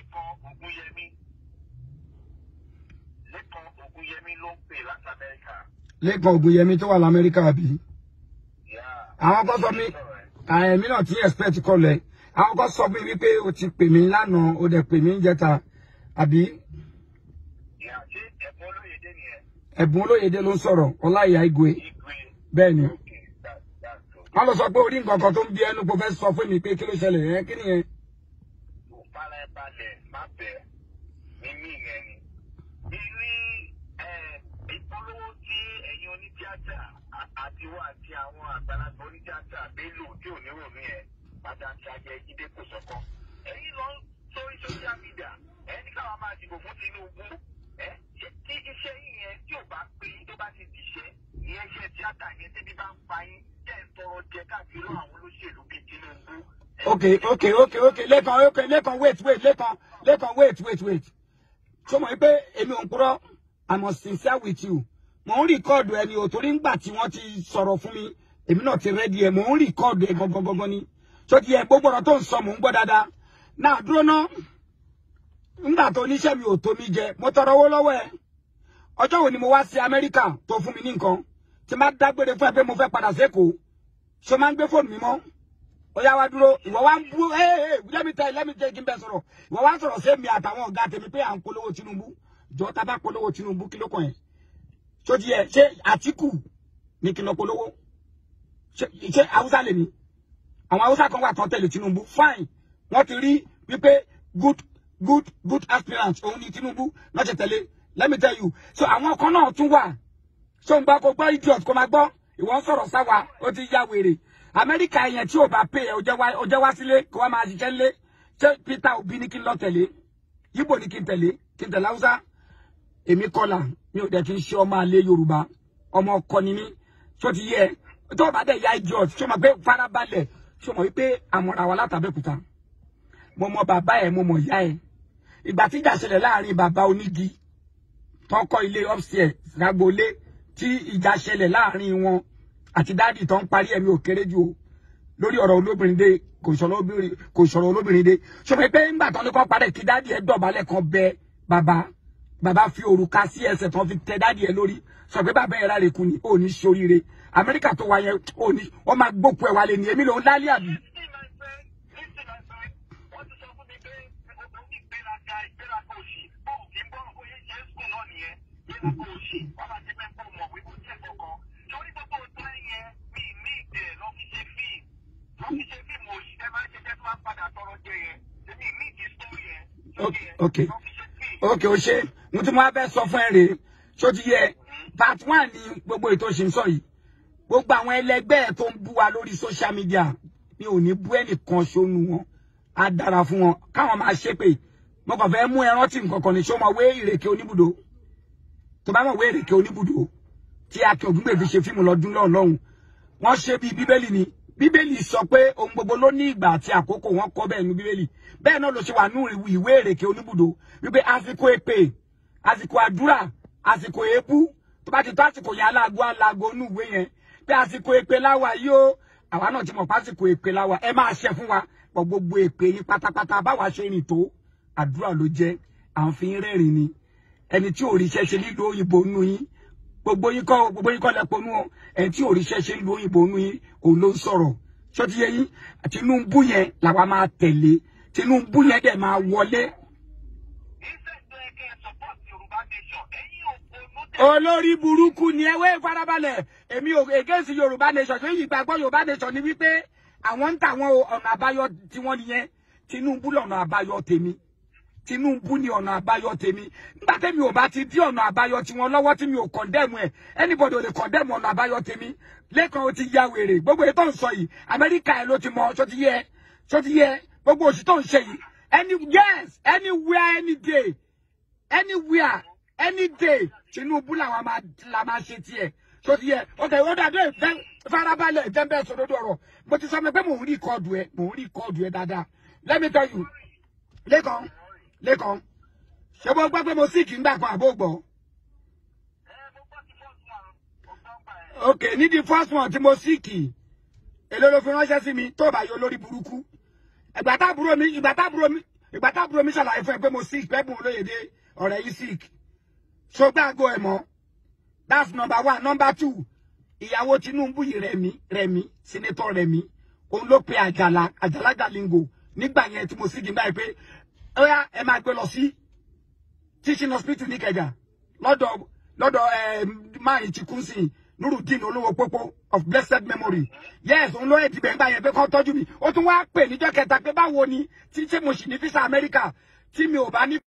Lẹ́kan Ògúnyẹmí. Lẹ́kan Ògúnyẹmí ló ń pè láti Amẹ́ríkà. lẹ́kàn ògùnyẹmí tó wà lamẹ́ríkà àbí Yeah. àwọn kan sọ mi àìmí náà ti expect kọlẹ̀ àwọn kan sọ mi wípé o ti pè mí lánàá o dẹ̀ pè mí jẹta àbí Yeah, ṣé ẹ̀bùn olóyèdè nìyẹn? ẹ̀bùn olóyèdè ló ń sọ̀rọ̀ ọláìyá igwe Igwe. bẹ́ẹ̀ ni Okay, that, that's good. wọ́n lọ sọ pé orí nǹkan kan tó ń bí ẹnu kò fẹ́ sọ fún mi pé kí ló ṣẹlẹ̀ ẹ́ kí nìyẹn Kò fara ẹ balẹ̀ má bẹ̀ mímí yẹn ni. Bí rí ẹ, ìpolówó tí ẹ̀yin onítíátà à- àti wà àti àwọn àgbàlagbà onítíátà Bello tí ò ní ròmí ẹ̀ padà ti ajẹ Jídé kò sọ́kọ́. Ẹ̀yin lọ sórí social media ẹ̀ ní káwọn máa dìbò fún Tinubu. Ẹ ṣé tí iṣẹ́ yín yẹn tí ò bá pé yín tó bá ti dìṣẹ́ ìyẹn iṣẹ́ tíátà yẹn tẹ́bí bá ń pa yín tẹ́ ẹ̀ ń tọrọ jẹ káàkiri àwọn olóṣèlú bíi Tinubu. okay okay okay okay lẹ́kàn okay lẹ́kàn wait wait lẹ́kàn lẹ́kàn wait wait wait ṣé mo rí pé èmi ò ń purọ́ i'm sincere with you mo ń rìkọ́ọ̀dù ẹni ò torí ńgbà tí wọ́n ti sọ̀rọ̀ fún mi èmi náà ti rẹ́dí ẹ̀ mo ń rìkọ́ọ̀dù ẹ̀ gangan gangan ni tó ti yẹ gbogbo ọ̀rọ̀ tó ń sọ mò ń gbọ́ dáadáa náà dúró ná ńgbà tó oníṣẹ́ mi ò tó mi jẹ mo tọrọ owó lọ́wọ́ ẹ̀ ọjọ́ wo ni mo wá sí amẹ́ríkà tó fún mi ní nǹkan tí má dágbére fún ẹ pé mo fẹ́ padà sékòó ṣé o máa ń gbé fóònù mi mọ́ ó yá wá dúró ìwọ wá ń bú ee let me tell you let me tell you kí n bẹ sọ̀rọ̀ ìwọ wá sọ̀rọ̀ sí èmi àtàwọn ọ̀gá tèmi pé à ń polówó Tinubu jọ tá a bá polówó Tinubu kí ló kàn yẹn ṣó ti yẹ ṣé Àtíkù ní kí n lọ polówó ṣé ṣé Haúsá lèmi àwọn Haúsá kan wà tán tẹ̀lé Tinubu fine wọ́n ti rí wípé good good good aspirant òun ni Tinubu náà ṣe tẹ̀lé let me tell you so àwọn kan náà tún wà ṣó ń bá kó gbọ́ idiot kó máa gbọ́ ìwọ ń sọ̀rọ̀ sáwa ó ti ya wèrè amẹ́ríkà yẹn tí ò bá pè é ó jẹ́ wá ó jẹ́ wá sílé kó wá máa ṣiṣẹ́ lé ṣé peter obi ní kí n lọ tẹ̀lé yíbò ní kí n tẹ̀lé kí n tẹ̀lé haúsá èmi kọlà mi ò dẹ̀ kí n ṣe ọmọ àlè yorùbá ọmọ ọkọ ni mí tó ti yẹ tó o bá dẹ̀ ya idiot ṣó mọ̀ pé farabalẹ̀ ṣó mọ̀ wípé àmọ̀ra wa látàbẹ́kúta mo mọ bàbá ẹ̀ mo mọ̀ ìyá ẹ̀ ìgbà tí ìjà ṣẹlẹ̀ láàrin bàbá onígi tó ń kọ́ ilé upstairs lágboolé tí ìjà ṣẹlẹ̀ láàrin wọn àti dáàdì tó ń parí ẹ̀mí ò kéré jù o lórí ọ̀rọ̀ olóbìnrin dé kò sọ̀rọ̀ olóbìnrin kò sọ̀rọ̀ olóbìnrin dé ṣọfẹ́ pé ńgbà tán ní kọ́ parẹ́ kí dáàdì ẹ̀ dọ̀bálẹ̀ kan bẹ bàbá bàbá fi òrùka sí ẹsẹ̀ tán fi tẹ dáàdì ẹ̀ lórí sọ pé bàbá ẹ̀ ráre kù ní ò ní ṣoríire amẹ́ríkà tó wà yẹn ò ní wọ́n máa gbókù ẹ̀ wálé ní èmi lòún lálẹ́ àbí. Listen, my friend. Listen, my friend. Wọ́n ti sọ fún mi pé o ní ìgbéraga ìgbéraga òṣì. Bọ́ọ̀lù kì í bọ́ọ̀lù bóyá ṣe ń sùn náà nìyẹn. Ìgbéraga òṣì. Wọ́n máa ti fẹ́ kó mọ̀ wípé ó jẹ́ kankan. Torí gbogbo ọ̀tá yẹn mi ní ìdè lọ́ fi ṣe fíìmù. Lọ́ fi ṣe fíìmù òṣì. Ẹ máa ń ṣe jẹ́ tí wọ́n padà tọrọ jẹ yẹn. Èmi ní ìdí sórí yẹn. Okay, okay. Lọ́ fi ṣe fíìmù. ok o ṣe mo ti mú abẹ sọ fún ẹ rèé ṣó ti yẹ part one ni gbogbo ètò ṣe ń sọ yìí gbogbo àwọn ẹlẹgbẹ́ ẹ̀ tó ń bú wa lórí social media mi ò ní bú ẹnìkan ṣónú wọn á dára fún wọn káwọn máa ṣépè mo kàn fẹ́ mú ẹran tí nǹkan kan ní ṣó mọ wé ìrèké oníbùdó tó bá mọ̀ wé ìrèké oníbùdó tí akin ògúngbè fi ṣe fíìmù lọ́dún lọ́hùn lọ́hùn wọ́n ṣe bí bíbélì ni bíbélì sọ pé ohun gbogbo ló ní ìgbà àti àkókò wọn kọ bẹ́ẹ̀ ní bíbélì bẹ́ẹ̀ náà ló ṣe wà nú ìwé ìrèké oníbùdó wípé àsìkò èpè àsìkò àdúrà àsìkò èébú tó bá ti tó àsìkò yẹn aláàgó aláàgó nú ìwé yẹn pé àsìkò èpè láwa yìí ó àwa náà ti mọ̀ pásìkò èpè láwa ẹ máa ṣe fún wa pọ̀ gbogbo èpè yín pátápátá báwa ṣe rìn tó àdúrà ló jẹ́ à ń fi ń rẹ́rìn ni ẹni tí òrìṣẹ́ ṣe nílùú òyìnbó nú yín gbogbo yín kọ́ gbogbo yín kọ́ lẹ́pọ̀ nú ọ ẹni tí òrìṣẹ́ ṣe nílùú òyìnbó nú yín òun ló ń sọ̀rọ̀ ṣọ́tí yẹ yín Tinubu yẹn làwa máa tẹ̀lé Tinubu yẹn dẹ̀ máa wọlé Ìṣẹ́ tó yẹ kẹ́ ẹ support Yorùbá nation. Ẹ̀yin òpònú tẹ̀. olórí burúkú ni ẹ wé farabalẹ̀ èmi ò against yorùbá nation ṣé ìgbàgbọ́ yorùbá nation ni wípé àwọn ń tà wọn o, ọ̀nà àbáyọ tiwọn nìyẹn tinubu lọ̀nà àbáyọ tèmi tinubu ni ọ̀nà àbáyọ tèmi nígbà tẹ́mi ò bá ti dí ọ̀nà àbáyọ tiwọn lọ́wọ́ tí mi ò condemn ẹ̀ anybody ò lè condemn ọ̀nà àbáyọ tèmi lẹ́kàn ó ti ya wèrè gbogbo ètò ń sọ yìí amẹ́ríkà ẹ̀ ló ti mọ ṣó ti yẹ ṣó ti yẹ gbogbo òṣì tó ń ṣe yìí any yes anywhere any day anywhere any day tinubu làwọn máa la máa ṣe tiẹ̀ tó ti yẹ ok ó dàdé ìfẹ́ farabalẹ̀ ìfẹ́ bẹ́ẹ̀ sọ lórí ọ̀rọ̀ mo ti sọ mi pé mò ń rí kọ́ọ̀dù ẹ mò ń rí kọ́ọ̀dù ẹ dáadáa let me tell you lẹ́kàn lẹ́kàn ṣé mo gbọ́ pé mo sì kì í gbà kan àbó gbọ́ Ẹ mo gbọ́ ti fọ́ọ̀tù àwọn ọ̀gbọ́n ẹ̀. ok ní the first one tí mo sì kì í èló ló fi ránṣẹ́ sí mi tó bá yọ lórí burúkú ìgbà táàbúrò mi ìgbà táàbúrò mi ìgbà táàbúrò mi ṣàlàyé fún ẹ pé mo sick pẹ́bùn olóyèdè ọ̀rẹ́ yìí sick ṣọgbà àgọ́ ẹ̀ mọ́ that's number one number two ìyàwó Tinubu yìí Rẹ̀mí Rẹ̀mí senator Rẹ̀mí òun ló pe Àjàlá Àjàlá Galingo nígbà yẹn tí mo sì di báyìí pé ó yá ẹ máa gbé lọ sí teaching hospital ní Ìkẹjà lọ́dọ̀ lọ́dọ̀ ẹ máa yìí ti kún sí Nurudeen olówó pópó of blessed memory yes òun ló yẹ dìbẹ̀ nígbà yẹn pé kán tọ́jú mi ó tún wá pè níjọ́ kẹta pé báwo ni tí ṣé mo sì ní visa America tí mi ò bá ní.